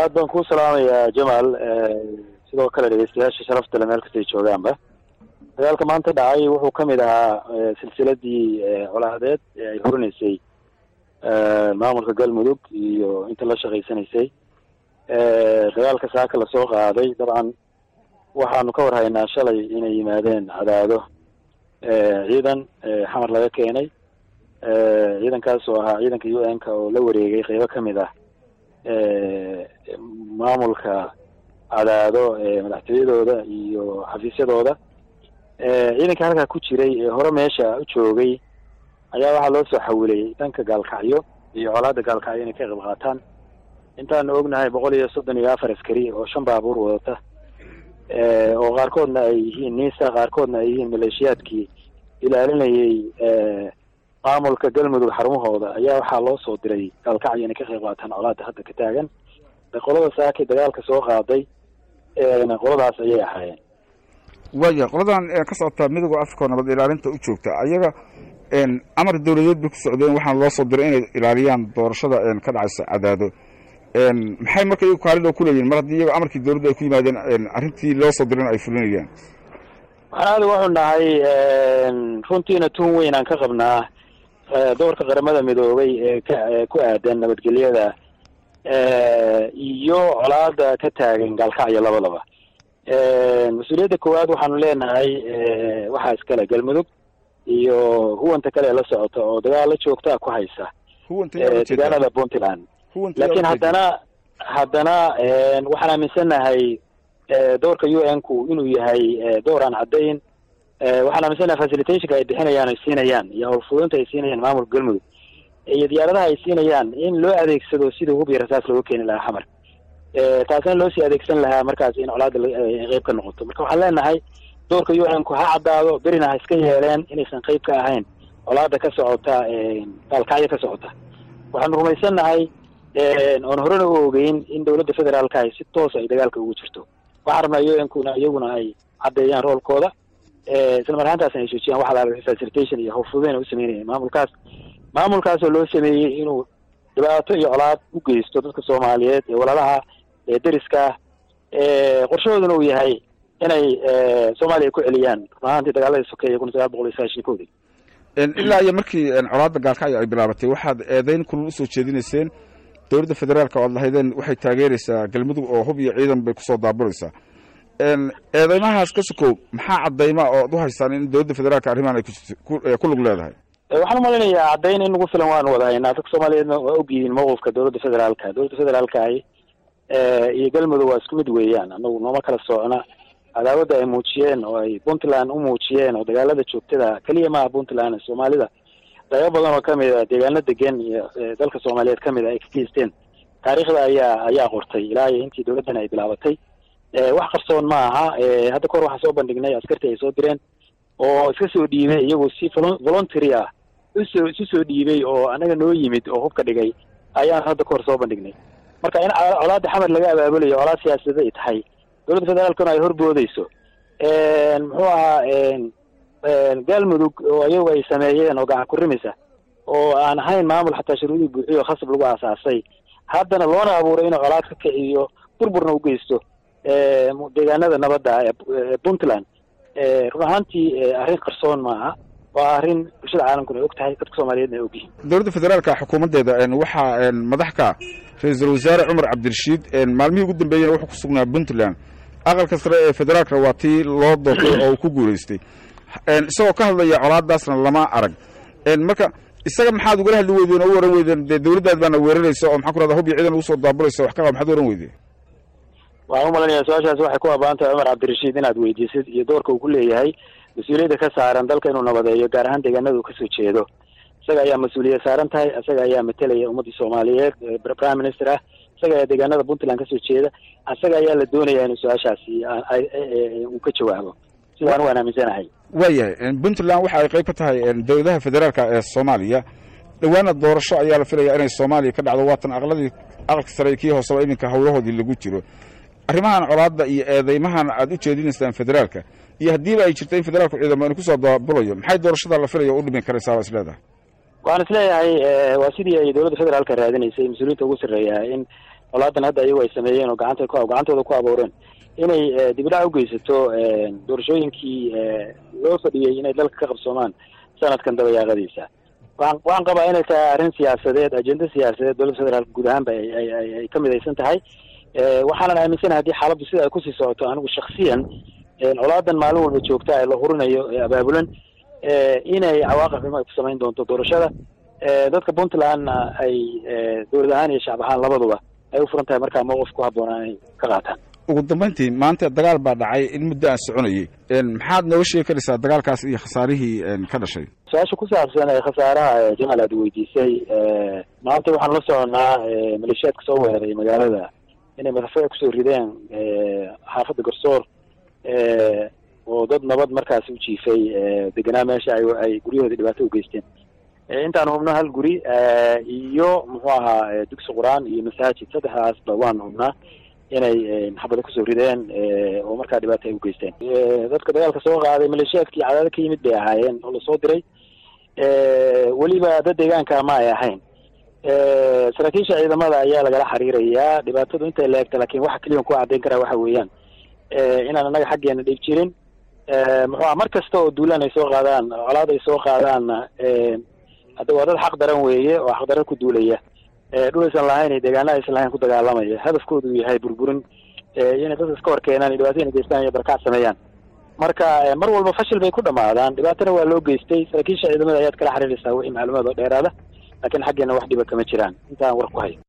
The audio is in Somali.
aad baan kuu salaamayaa jamaal sidoo kale dhegeystayaasha sharafta le meel kastay joogaanba dagaalka maanta dhacay wuxuu ka mid ahaa silsiladii colaadeed ee ay horinaysay maamulka galmudug iyo inta la shaqaysanaysay dagaalka saaka lasoo qaaday dabcan waxaanu ka war haynaa shalay inay yimaadeen cadaado ciidan xamar laga keenay ciidankaas oo ahaa ciidanka u n ka oo la wareegay qeybo kamid ah maamulka cadaado madaxtooyadooda iyo xafiisyadooda ciidanka halkaa ku jiray ee hore meesha u joogay ayaa waxaa loo soo xawilay dhanka gaalkacyo iyo colaada gaalkacyo inay ka qayb qaataan intaanu ognahay boqol iyo soddon iyo afar askari oo shan baabuur wadata oo qaarkoodna ay yihiin nisa qaarkoodna ay yihiin maleeshiyaadkii ilaalinayay maamulka galmudug xarumahooda ayaa waxaa loo soo diray gaalkacyo inay ka qayb qaataan colaada hadda ka taagan qolada saaki dagaalka soo qaaday qoladaas ayay ahaayeen waaya qoladan ka socota midooda africa oo nabad ilaalinta u joogta ayaga amar dawladeed bay ku socdeen waxaana loo soo diray inay ilaaliyaan doorashada ka dhacaysa cadaado maxay marka iyagu kaalin oo kuleeyihin mar haddii iyago amarkii dawladda ay ku yimaadeen arrintii loo soo dirayna ay fulinayaan waxaan aada waxu nahay runtiina tun weyn aan ka qabnaa doorka qaramada midoobay ee ka ku aadan nabadgelyada iyo colaada ka taagan gaalkacyo labadaba mas-uuliyadda koowaad waxaanu leenahay waxaa iskale galmudug iyo huwanta kale ee la socota oo dagaalo joogtaa ku haysa deegaanada puntland laakiin haddana haddana waxaan aaminsanahay doorka u n ku inuu yahay door aan caddayn waxaan aaminsanahay facilitationka ay bixinayaan ay siinayaan iyo howlfudinta ay siinayaan maamulka galmudug iyo diyaaradaha ay siinayaan in loo adeegsado sidii hub iyo rasaas looga keeni lahaa xamar taasina loo sii adeegsan lahaa markaas in colaada qeyb ka noqoto marka waxaan leenahay doorka u n ku ha caddaado berina ha iska yeeleen inaysan qeyb ka ahayn colaada ka socota gaalkacyo ka socota waxaanu rumaysannahay oon horena u ogeyn in dawladda federaalka ahi si toos ay dagaalka ugu jirto waxaan rabnaa u n kuna iyaguna ay caddeeyaan roolkooda isla mar ahaantaasna ay joojiyaan waxa la facilitation iyo howlfudeyn u sameynaya maamulkaas maamulkaasoo loo sameeyey inuu dhibaato iyo colaad u geysto dadka soomaaliyeed ee walaalaha ee deriska qorshahooduna uu yahay inay soomaaliya ku celiyaan run ahaantii dagaaladii sokeeye kun sagaal boqol iyo sagaashan koodii ilaa iyo markii colaadda gaalkacyo ay bilaabatay waxaad eedeyn kulul usoo jeedinayseen dowladda federaalka o ad lahaydeen waxay taageeraysaa galmudug oo hub iyo ciidan bay kusoo daaburaysaa eedeymahaas ka sokow maxaa caddayma oo ad u haystaan in dowladda federaalka arrimahan ay ku lug leedahay waxaan umalinayaa caddayn in nagu filan waanu wada haynaa dadka soomaaliyeedna waa ogyihiin mawqifka dowladda federaalka dowladda federaalkahi iyo galmudug waa isku mid weeyaan anagu nooma kala socna cadaawadda ay muujiyeen oo ay puntland u muujiyeen oo dagaalada joogtada keliya maaha puntland soomaalida qaybo badan oo kamid a deegaano degan iyo dalka soomaaliyeed kamid a ay ka geysteen taariikhda ayaa ayaa qortay ilaa iyo intii dowladdan ay bilaabatay wax qarsoon ma aha hadda kahor waxaan soo bandhignay askartii ay soo direen oo iska soo dhiibay iyagoo si voluntary ah usoo isu soo dhiibay oo anaga noo yimid oo hubka dhigay ayaan hadda kahor soo bandhignay marka in colaada xamar laga abaabulayo colaad siyaasadeed ay tahay dowladda federaalkuna ay horboodeyso muxuu ahaa galmudug oo iyagu ay sameeyeen oo gacan kurimisa oo aan ahayn maamul xataa shuruudii buuxiyo khasab lagu aasaasay haddana loona abuuray inuu colaad ka kiciyo burburna ugeysto deegaanada nabadda ee puntland run ahaantii arrin qarsoon maaha waa arrin bulshada caalamkuna ay og tahay dadka soomaaliyeedna ay ogyihiin dowladda federaalka xukuumaddeeda waxaa madax ka ra-iisul wasaare cumar cabdirashiid maalmihii ugu dambeeyena wuxuu ku sugnaa puntland aqalka sare ee federaalka waa tii loo doortay oo uu ku guulaystay isagoo ka hadlaya colaadaasna lama arag marka isaga maxaad ugala hadli weydeen oo u waran weydeen dee dawladdaad baana weeraraysa oo maxaa ku rahda hub iyo ciidan ugu soo daaburaysa wax ka qaba maxaad waran weydeen waxaan umalanaya su-aashaas waxay ku habaan tahay cumar cabdirashiid inaad weydiisid iyo doorka uu ku leeyahay mas-uuliyadda ka saaran dalka inuu nabadeeyo gaar ahaan deegaanada uu kasoo jeedo isaga ayaa mas-uuliyad saaran tahay isaga ayaa matelaya ummaddii soomaaliyeed prime minister ah isaga ayaa deegaanada puntland kasoo jeeda isaga ayaa la doonaya inuu su-aashaasi uu ka jawaabo sidaan waan aaminsanahay waayahay puntland waxa ay qayb ka tahay dowladaha federaalka ee soomaaliya dhowaana doorasho ayaa la filaya inay soomaaliya ka dhacdo waatan aqladii aqalka sare kii hooseba iminka howlahoodii lagu jiro arrimahan colaadda iyo eedeymahan aad u jeedinaysaan federaalka iyo haddiiba ay jirta in federaalku ciidamo inu kusoo daabulayo maxay doorashada la filayo u dhimin karaysaa baa is leedahay waxaan isleeyahay waa sidii ay dowladda federaalka raadinaysay mas-uuliyiinta ugu sarreeya in colaadan hadda iyagu ay sameeyeen oo gacanta ku gacantooda ku abuureen inay dibidhac ugeysato doorashooyinkii loo fadhiyey inay dalka ka qabsoomaan sanadkan dabayaaqadiisa waxaan waxaan qabaa inay tahay arrin siyaasadeed ajenda siyaasadeed dowladda federaalk guud ahaanba ay ay ka midaysan tahay waxaanan aaminsanahay haddii xaaladdu sida ay kusii socoto anigu shaksiyan colaadan maalin walba joogta ee la hurinayo ee abaabulan inay cawaaqib xumo ay ku samayn doonto doorashada dadka puntlandna ay dowlad ahaan iyo shacab ahaan labaduba ay u furan tahay markaa mowqif ku habboonaa inay ka qaataan ugu dambayntii maanta dagaal baa dhacay in muddo aan soconayay maxaad nooga sheegi karaysaa dagaalkaas iyo khasaarihii ka dhashay su-aasha ku saabsan ee khasaaraha jamaal aad weydiisay maanta waxaan la soconaa maleeshiyaadka soo weeraray magaalada inay madaxfooda kusoo rideen xaafadda garsoor oo dad nabad markaasi u jiifay deganaa meesha ay ay guryahoodii dhibaato ugeysteen intaan hubno hal guri iyo muxuu ahaa dugsi qur-aan iyo masaajid saddexdaasba waan hubnaa inay xabado kusoo rideen oo markaa dhibaato ay ugeysteen dadka dagaalka soo qaaday maleeshiyaadkii cadaado ka yimid bay ahaayeen oo lasoo diray weliba dad deegaanka ma ay ahayn saraakiisha ciidamada ayaa lagala xiriirayaa dhibaatadu intay la-egta lakin waxa keliyan ku caddayn karaa waxa weeyaan inaan annaga xaggeena dhib jirin muxuu aha mar kasta oo duulaan ay soo qaadaan colaad ay soo qaadaanna hadda waa dad xaq daran weeye oo xaq daran ku duulaya dhul aysan lahayn iyo deegaana aysan lahayn ku dagaalamaya hadafkoodu uu yahay burburin inay dadka iska hor keenaan iyo dhibaato inay geystaan iyo barkac sameeyaan marka mar walba fashil bay ku dhamaadaan dhibaatana waa loo geystay saraakiisha ciidamada ayaad kala xiriiraysaa wixii macluumaad oo dheeraada laakiin xaggeena wax dhiba kama jiraan intaan war ku hayo